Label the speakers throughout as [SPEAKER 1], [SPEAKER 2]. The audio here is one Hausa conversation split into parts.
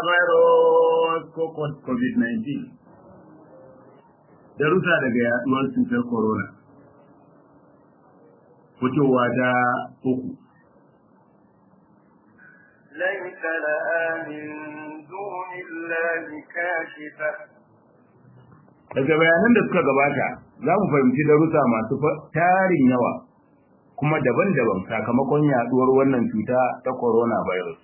[SPEAKER 1] coronavirus ko covid-19 darussa daga yaduwar cutar corona fitowa ta uku
[SPEAKER 2] ليس لها من دون الله كاشفة
[SPEAKER 1] daga bayanan da suka gabata za mu fahimci darussa masu tarin yawa kuma daban-daban sakamakon yaduwar wannan cuta ta coronavirus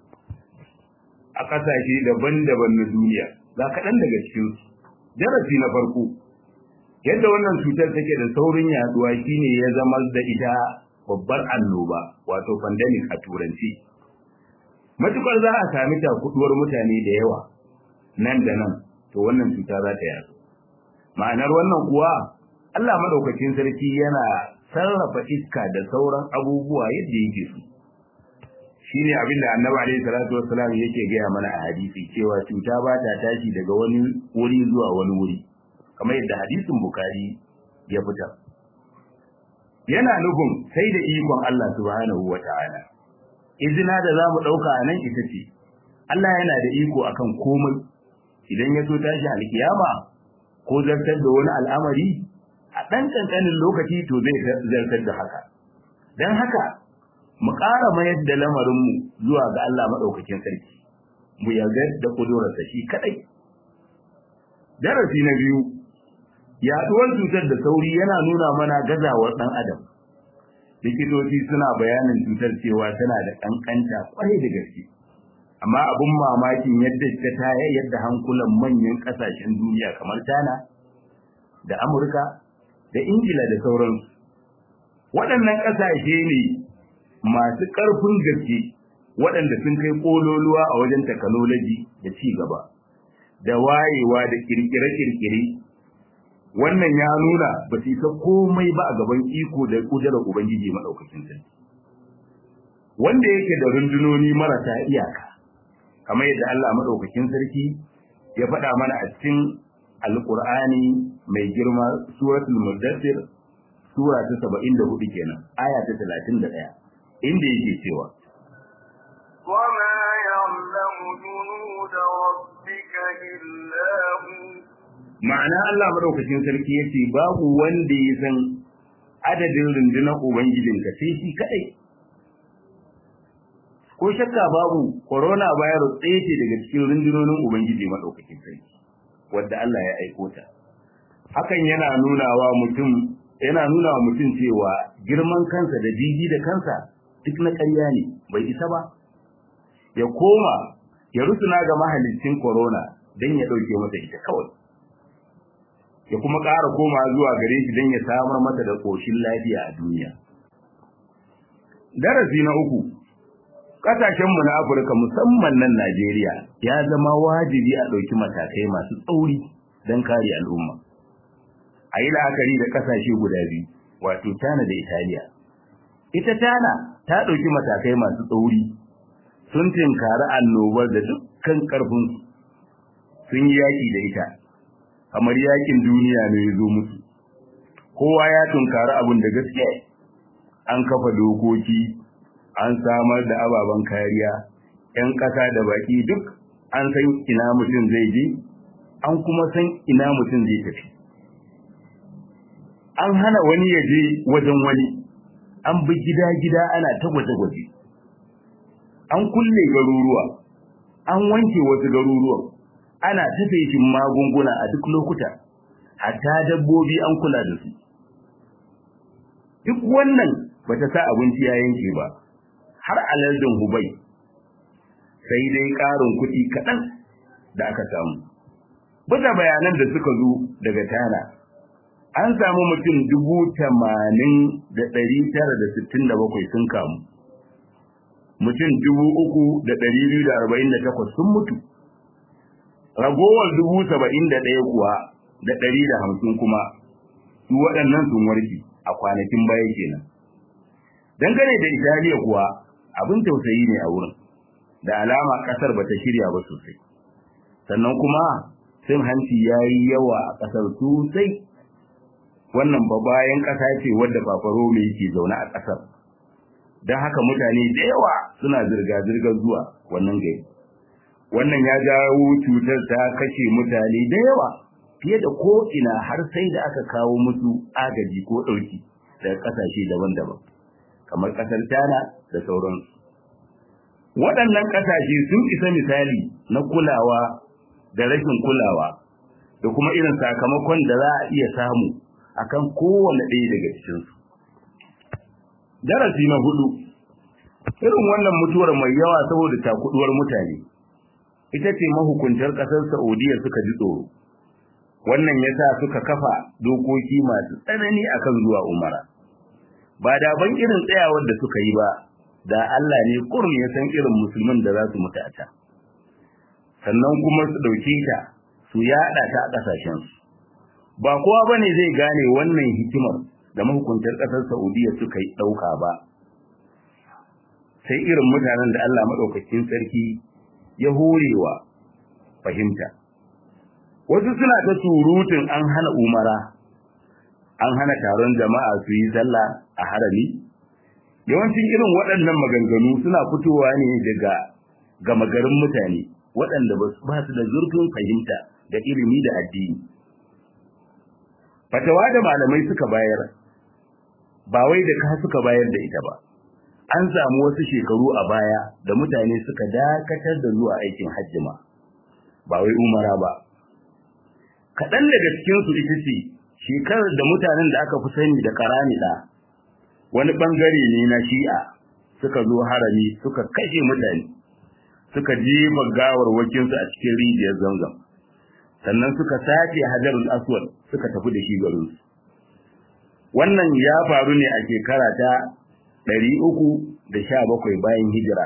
[SPEAKER 1] a ƙasashe daban-daban na duniya za kaɗan daga cikinsu darasi na farko yadda wannan cutar take da saurin yaduwa shine ya zama da ita babbar annoba wato pandemic a turanci matukar za a sami takuduwar mutane da yawa nan da nan to wannan cuta za ta yadu ma'anar wannan kuwa Allah madaukakin sarki yana sarrafa iska da sauran abubuwa yadda yake so shine abin da annabi alaihi salatu wassalam yake gaya mana a hadisi cewa cuta ba ta tashi daga wani wuri zuwa wani wuri kamar yadda hadisin bukari ya fita yana nufin sai da ikon Allah subhanahu wata'ala izina da zamu dauka a nan ita ce Allah yana da iko akan komai idan ya so tashi alkiyama ko zartar da wani al'amari a ɗan ƙanƙanin lokaci to zai zartar da haka don haka mu ƙara mayar da lamarinmu zuwa ga Allah maɗaukakin sarki mu yarda da ƙudurarsa shi kaɗai darasi na biyu yaɗuwar cutar da sauri yana nuna mana gazawar ɗan adam likitoci suna bayanin cutar cewa tana da ƙanƙanta ƙwarai da gaske amma abin mamakin yadda ta taya yadda hankulan manyan ƙasashen duniya kamar China da Amurka da Ingila da sauransu waɗannan ƙasashe ne masu ƙarfin gaske waɗanda sun kai ƙololuwa a wajen technology da ci gaba da wayewa da kirkire-kirkire wannan ya nuna ba su isa komai ba a gaban iko da ƙudurar ubangiji maɗaukakin sarki wanda yake da rundunoni marasa iyaka kamar yadda Allah maɗaukakin sarki ya faɗa mana a cikin alƙur'ani mai girma suratul muddathir sura ta 74 kenan aya ta 31 inda yake cewa
[SPEAKER 2] وما يعلم جنود ربك إلا هو
[SPEAKER 1] ma'ana Allah madaukakin sarki yace babu wanda ya san adadin rundunar ubangijinka sai shi kadai ko shakka babu corona virus ɗaya ce daga cikin rundunonin ubangiji madaukakin sarki wadda Allah ya aiko ta hakan yana nuna wa mutum yana nuna wa mutum cewa girman kansa da jiji da kansa duk na ƙarya ne bai isa ba ya koma ya rusuna ga mahalicin corona don ya ɗauke masa ita kawai ya kuma ƙara koma zuwa gare shi don ya samar mata da ƙoshin lafiya a duniya. Darasi na uku, ƙasashenmu na Afirka musamman nan Najeriya ya zama wajibi a ɗauki matakai masu tsauri don kare al'umma. A yi la'akari da ƙasashe guda biyu, wato Tana da Italiya. Ita Tana ta ɗauki matakai masu tsauri, sun tinkari annobar da dukkan ƙarfinsu, sun yi yaƙi da ita. kamar yakin duniya ne ya zo musu kowa ya tunkari abin da gaskiya an kafa dokoki an samar da ababen kariya ‘yan ƙasa da baki duk an san ina mutum zai je an kuma san ina mutum zai tafi an hana wani ya je wajen wani an bi gida-gida ana ta gwaje-gwaje an kulle garuruwa an wanke wasu garuruwan ana ta feshin magunguna a duk lokuta hatta dabbobi an kula da su duk wannan bata sa abinci ya yanke ba har alardin hubai sai dai ƙarin kuɗi kaɗan da aka samu bisa bayanan da suka zo daga tana an samu mutum dubu tamanin da ɗari tara da sittin da bakwai sun kamu mutum dubu uku da ɗari biyu da arba'in da takwas sun mutu ragowar dubu saba'in da ɗaya kuwa da ɗari da hamsin kuma su waɗannan sun warke a kwanakin baya kenan. Dangane da Italiya kuwa abin tausayi ne a wurin, da alama ƙasar ba ta shirya ba sosai. Sannan kuma cin hanci ya yi yawa a ƙasar sosai. Wannan ba bayan ƙasa ce wadda fafarome yake zaune a ƙasar. Don haka mutane da yawa suna zirga-zirgar zuwa wannan gari. wannan ya jawo cutar ta kashe mutane da yawa fiye da ko ina har sai da aka kawo musu agaji ko ɗauki daga ƙasashe daban-daban kamar ƙasar China da sauransu waɗannan ƙasashe sun isa misali na kulawa da rashin kulawa da kuma irin sakamakon da za a iya samu akan kowane ɗaya daga cikinsu darasi na hudu irin wannan mutuwar mai yawa saboda takuduwar mutane ita ce mahukuntar ƙasar Saudiya suka ji tsoro wannan yasa suka kafa dokoki masu tsanani akan zuwa umara ba da ban irin tsayawar da suka yi ba da Allah ne kurum ya san irin musulmin da za su mutu a can sannan kuma su dauke ta su yada ta a kasashen su ba kowa bane zai gane wannan hikimar da mahukuntar kasar Saudiya suka yi dauka ba sai irin mutanen da Allah madaukakin sarki ya horewa fahimta wasu suna ta surutun an hana umara an hana taron jama'a su yi sallah a harami yawancin irin waɗannan maganganu suna fitowa ne daga gama garin mutane waɗanda ba su da zurfin fahimta da ilimi da addini fatawa da malamai suka bayar ba wai da ka suka bayar da ita ba an samu wasu shekaru a baya da mutane suka dakatar da zuwa aikin hajjima ba wai umara ba kaɗan daga cikinsu ita ce shekarar da mutanen da aka fi sani da karamida wani ɓangare ne na shi'a suka zo harami suka kashe mutane suka jefa gawar wakinsu a cikin rijiyar zamzam sannan suka sace hajarul aswad suka tafi da shi garinsu wannan ya faru ne a shekara ta ɗari uku da sha bakwai bayan hijira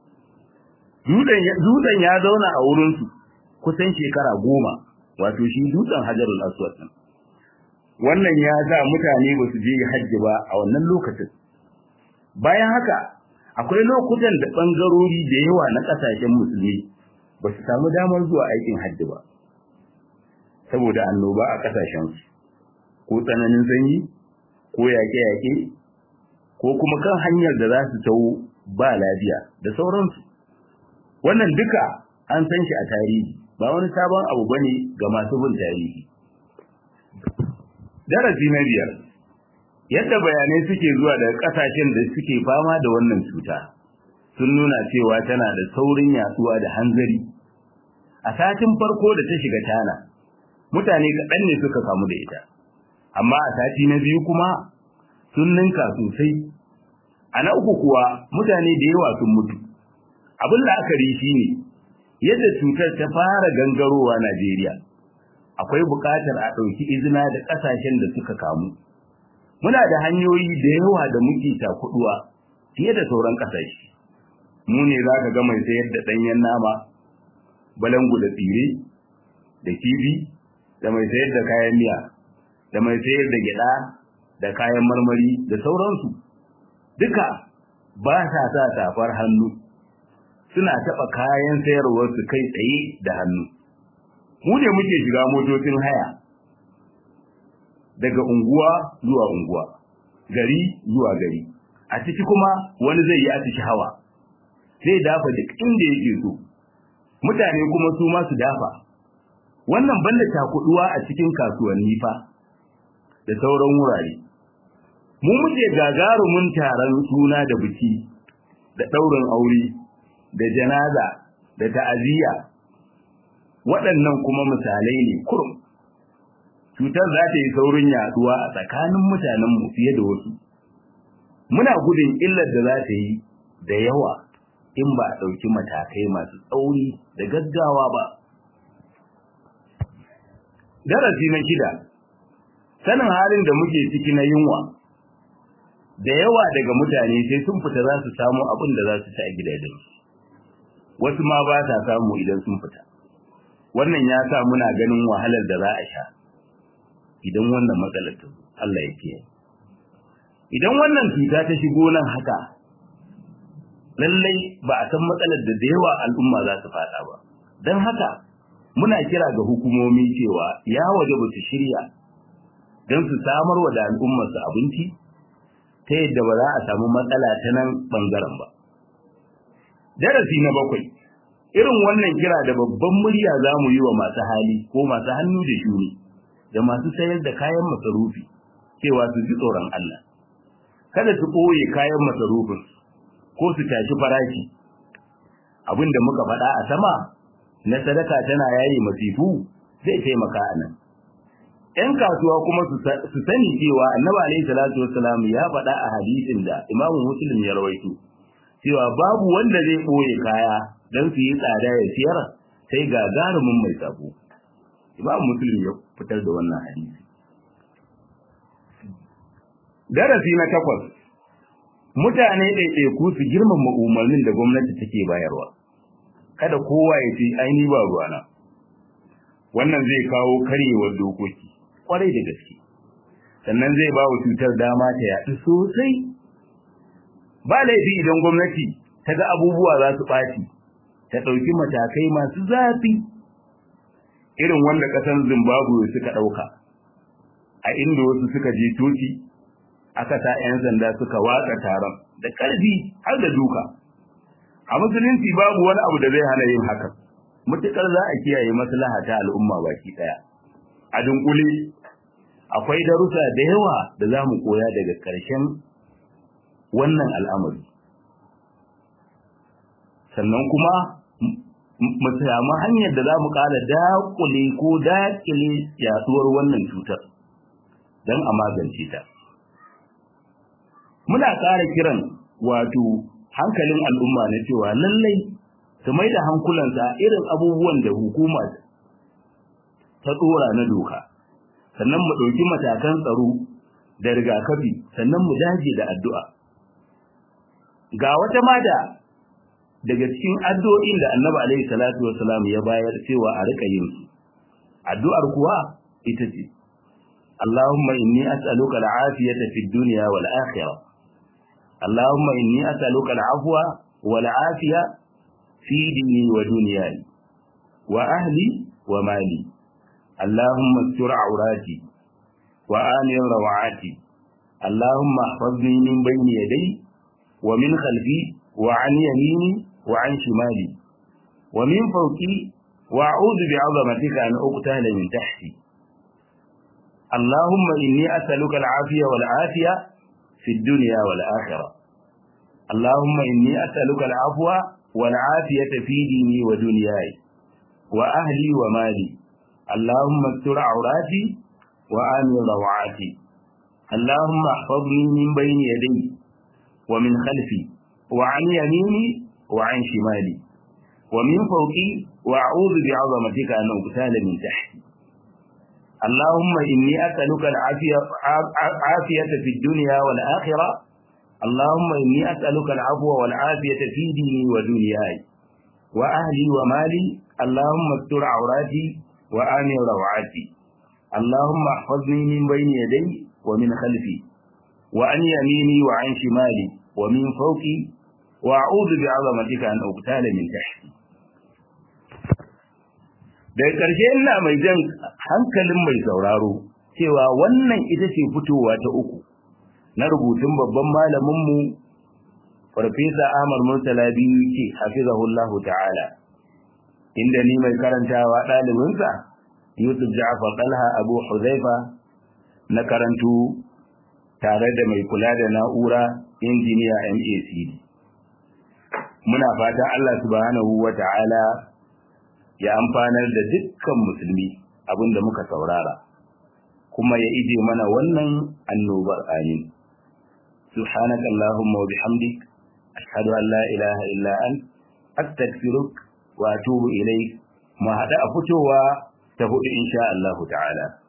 [SPEAKER 1] dutsen ya zauna a wurinsu kusan shekara goma wato shi dutsen hajarul aswad din wannan ya sa mutane ba su je hajji ba a wannan lokacin bayan haka akwai lokutan da bangarori da yawa na kasashen musulmi ba su samu damar zuwa aikin hajji ba saboda annoba a kasashen su ko tsananin sanyi ko yaƙe-yaƙe ko kuma kan hanyar da za su tawo ba lafiya da sauransu wannan duka an san shi a tarihi ba wani sabon abu bane ga masu bin tarihi darasi na biyar yadda bayanai suke zuwa daga kasashen da suke fama da wannan cuta sun nuna cewa tana da saurin yatsuwa da hanzari a satin farko da ta shiga tana mutane kaɗan ne suka kamu da ita amma a sati na biyu kuma sun ninka sosai a na uku kuwa mutane da yawa sun mutu abin la'akari shine yadda cutar ta fara gangarowa Najeriya akwai buƙatar a ɗauki izina da ƙasashen da suka kamu muna da hanyoyi da yawa da muke takuduwa fiye da sauran ƙasashe mu ne za ka ga mai sayar da ɗanyen nama balangu da tsire da kifi da mai sayar da kayan miya da mai sayar da gyaɗa da kayan marmari da sauransu duka ba sa sa safar hannu suna taɓa kayan sayarwarsu kai tsaye da hannu. Mu ne muke shiga motocin haya daga unguwa zuwa unguwa, gari zuwa gari. A ciki kuma wani zai yi a hawa, zai dafa duk inda yake so. Mutane kuma su ma su dafa. Wannan banda takuduwa a cikin kasuwanni fa da sauran wurare. Mu muke gagarumin taron suna da biki da ɗaurin aure da janaza da ta'aziyya waɗannan kuma misalai ne kurum cutar za ta yi saurin yaduwa a tsakanin mutanenmu fiye da wasu muna gudun illar da za ta yi da yawa in ba a ɗauki matakai masu tsauri da gaggawa ba darasi na shida sanin halin da muke ciki na yunwa da yawa daga mutane sai sun fita za su samu abin da za su ci a gidajensu wasu ma ba sa samu idan sun fita wannan ya sa muna ganin wahalar da za a sha idan wannan matsalar ta Allah ya kiyaye idan wannan cuta ta shigo nan haka lallai ba a san matsalar da da yawa al'umma za su fada ba don haka muna kira ga hukumomi cewa ya waje ba su shirya don su samar wa da al'ummarsu abinci ta yadda ba za a samu matsala ta nan bangaren ba darasi na bakwai irin wannan kira da babban murya za mu yi wa masu hali ko masu hannu da shuni da masu sayar da kayan masarufi cewa su ji tsoron Allah kada su ɓoye kayan masarufin ko su tashi farashi abin da muka faɗa a sama na sadaka tana yayi masifu zai taimaka a nan ‘yan kasuwa kuma su sani cewa annabi alaihi salatu wassalam ya faɗa a hadisin da imamu muslim ya rawaito cewa babu wanda zai ɓoye kaya don su yi tsada ya siyar sai gagarumin mai sabo imamu muslim ya fitar da wannan hadisi darasi na takwas mutane ɗaiɗaiku su girmama umarnin da gwamnati take bayarwa kada kowa ya ce aini ba ruwana wannan zai kawo karyewar dokoki kwarai da gaske sannan zai ba wa cutar dama ta yaɗu sosai ba laifi idan gwamnati ta ga abubuwa za su ɓaci ta ɗauki matakai masu zafi irin wanda ƙasar zimbabwe suka ɗauka a inda wasu suka je toci aka sa 'yan sanda suka watsa taron da ƙarfi har da duka a musulunci babu wani abu da zai hana yin hakan mutukar za a kiyaye maslaha ta al'umma baki daya a dunkule akwai darussa da yawa da za mu koya daga ƙarshen wannan al'amari sannan kuma mu samu hanyar da za mu ƙara daƙule ko daƙile yaduwar wannan cutar don a magance ta muna ƙara kiran wato hankalin al'umma na cewa lallai su mai da hankulansa irin abubuwan da hukuma ta tsora na doka sannan mu ɗauki matakan tsaro da rigakafi sannan mu dage da addu'a ga wata mada daga cikin addu'o'in da annabi alaihi salatu wasalam ya bayar cewa a rika yin su addu'ar kuwa ita ce Allahumma inni as'aluka al-afiyata fid dunya wal akhirah Allahumma inni as'aluka al-afwa wal afiya في ديني ودنياي وأهلي ومالي اللهم استر عوراتي وآمن روعاتي اللهم احفظني من بين يدي ومن خلفي وعن يميني وعن شمالي ومن فوقي وأعوذ بعظمتك أن أقتل من تحتي اللهم إني أسألك العافية والعافية في الدنيا والآخرة اللهم إني أسألك العفو والعافية في ديني ودنياي وأهلي ومالي اللهم استر عوراتي وآمن روعاتي اللهم احفظني من بين يدي ومن خلفي وعن يميني وعن شمالي ومن فوقي وأعوذ بعظمتك أن أغتال من تحتي اللهم إني أسألك العافية عافية في الدنيا والآخرة اللهم إني أسألك العفو والعافية في ديني ودنياي وأهلي ومالي اللهم استر عوراتي وآمن روعاتي اللهم احفظني من بين يدي ومن خلفي وعن يميني وعن شمالي ومن فوقي وأعوذ بعظمتك أن أغتال من تحتي daga ƙarshe ina mai jan hankalin mai sauraro cewa wannan ita ce fitowa ta uku na rubutun babban malaminmu farfesa Ahmad Murtala biyu ce hafizahullahu ta'ala inda ni mai karantawa ɗalibinsa Yusuf Ja'far Talha Abu Huzaifa na karantu tare da mai kula da na'ura injiniya MAC muna fata Allah subhanahu wa ta'ala ya amfanar da dukkan musulmi abinda muka saurara kuma ya ije mana wannan annobar amin سبحانك اللهم وبحمدك أشهد أن لا إله إلا أنت أستغفرك وأتوب إليك ما هذا أفتوى تفوت إن شاء الله تعالى